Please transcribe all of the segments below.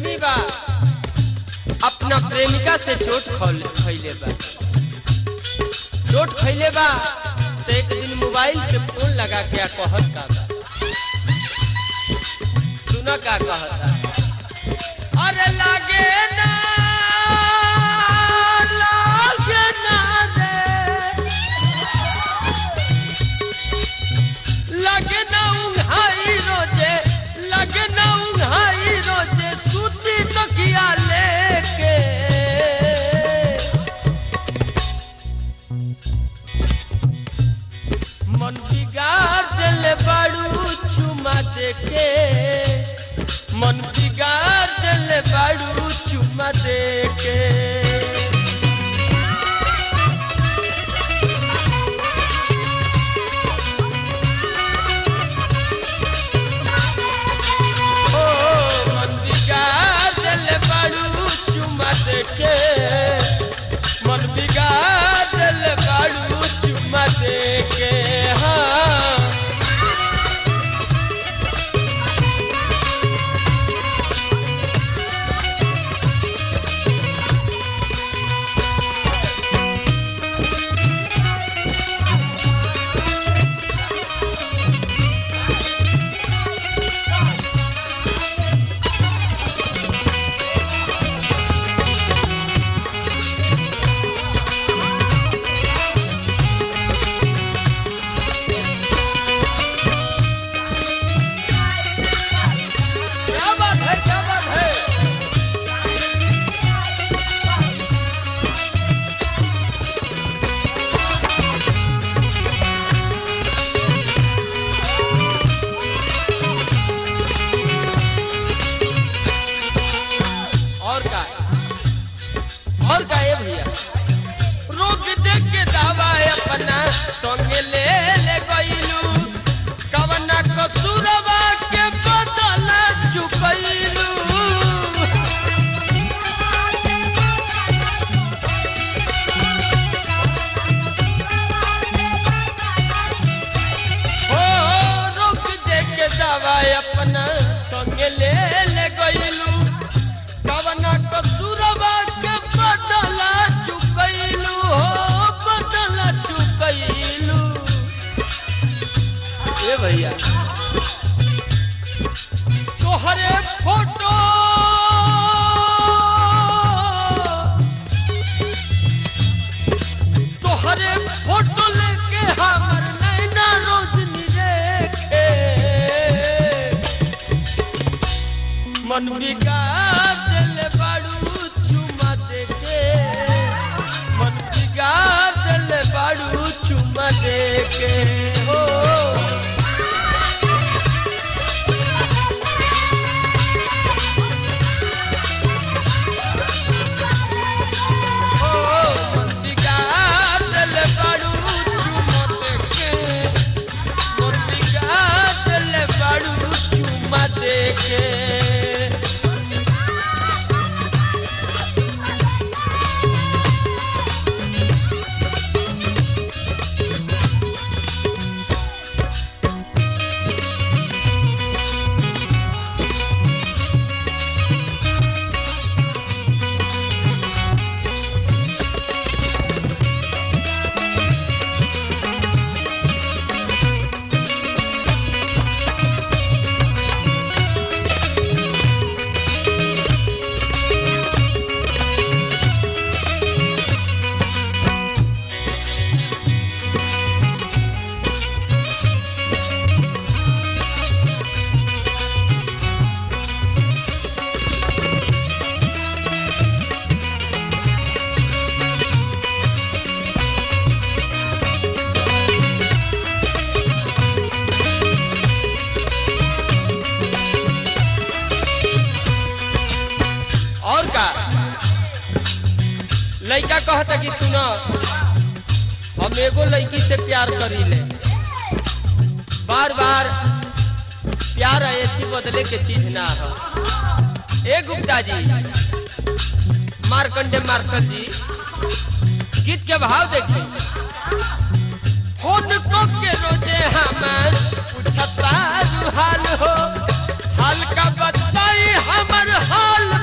प्रेमी बा अपना प्रेमिका से चोट खौल- खैले बा चोट खैले बा तो एक दिन मोबाइल से फोन लगा के आ कहत का बा सुना का कहता अरे लागे ना लागे ना रे लगे ना उंघाई रोजे लगे ना उंघाई रोजे सूती तकिया लेके मन बिगाड़ दिले बाड़ू चुमा देके मन बिगाड़ दिले बाड़ू चुमा देके ओ मंदिगा दिल बाड़ू चुमा देके मन बिगा दिल बाड़ू चुमा देके हाँ क्या बात है क्या बात है और का और का ये भैया रोक दे के दावा अपना संगे ले ले गईलू कवना कसूरवा के बदल चुकैलू हो रोक दे के दावा अपना संगे ले ले गईलू कवना कसूरवा के बदल चुकैलू हो बदल चुकैलू ए भैया तोहरे फोटो तोहरे फोटो लेके हमर नैना रोजनी देखे मन बिगाड़ दिल बाड़ू चुमा देके मन बिगाड़ दिल बाड़ू चुमा देके हो और का लड़का कहता कि सुनो हम एगो लड़की से प्यार करी ले बार बार प्यार ऐसी बदले के चीज ना हो ए गुप्ता जी मार्कंडे मार्शल जी गीत के भाव देखी फोन को के रोजे हमार पूछता हाल हो हाल का बताई हमर हाल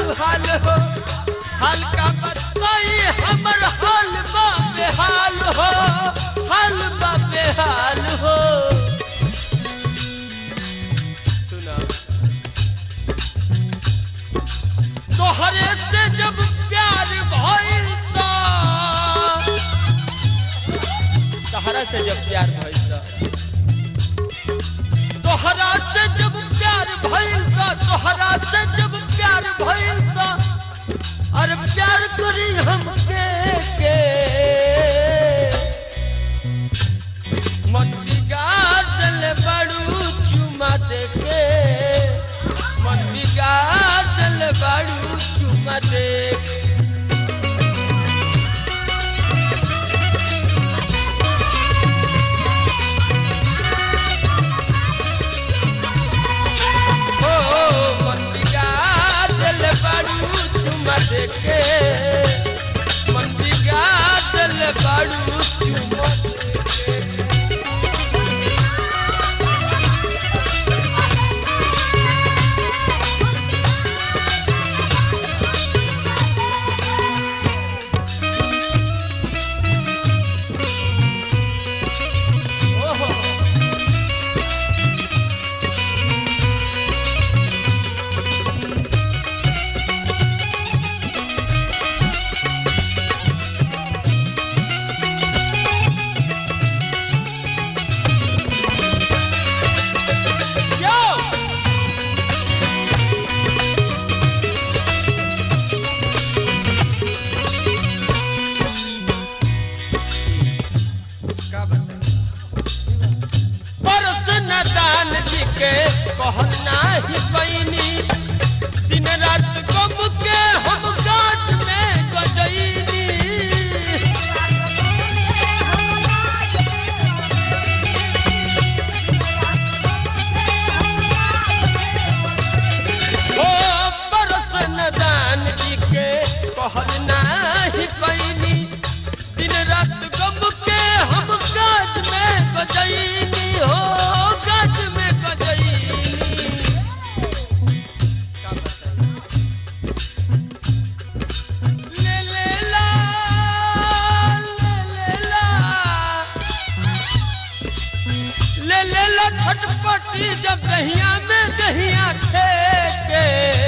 हाल हो हाल का बताई हमर हाल बा बेहाल हो हाल बा बेहाल हो सुना तोहरे से जब प्यार भइल त तहरा से जब प्यार भइल त तोहरा से जब प्यार भइल त तोहरा से जब प्यार भइल त अरे प्यार करी हमके के मन बिगाड़ल बड़ू चुमा देके मन बिगाड़ल बड़ू चुमा देके ओ मन बिगाड़ल बड़ू चुमा देके मन बिगाड़ल बड़ू चुमा देके ओहो Yo! का बताई परस न दान जी के कहल नाही पैनी दिन रात गम के हम गाछ में गजैनी ओ परस न दान जी के कहल नाही पैनी दिन रात गम के हम गाछ में गजैनी हो गाछ में गजैनी का बताई ले ले ला ले ले ला ले ले ला छटपटी जब दहिया में दहिया ठेके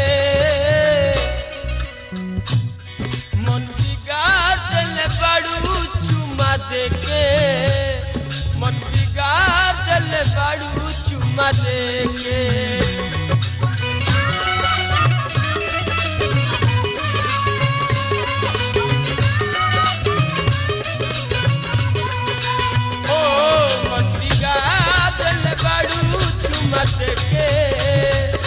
मन बिगाड़ल बड़ू चुमा देके मन बिगाड़ल बड़ू चुमा देके ओ मन बिगाड़ल बड़ू चुमा देके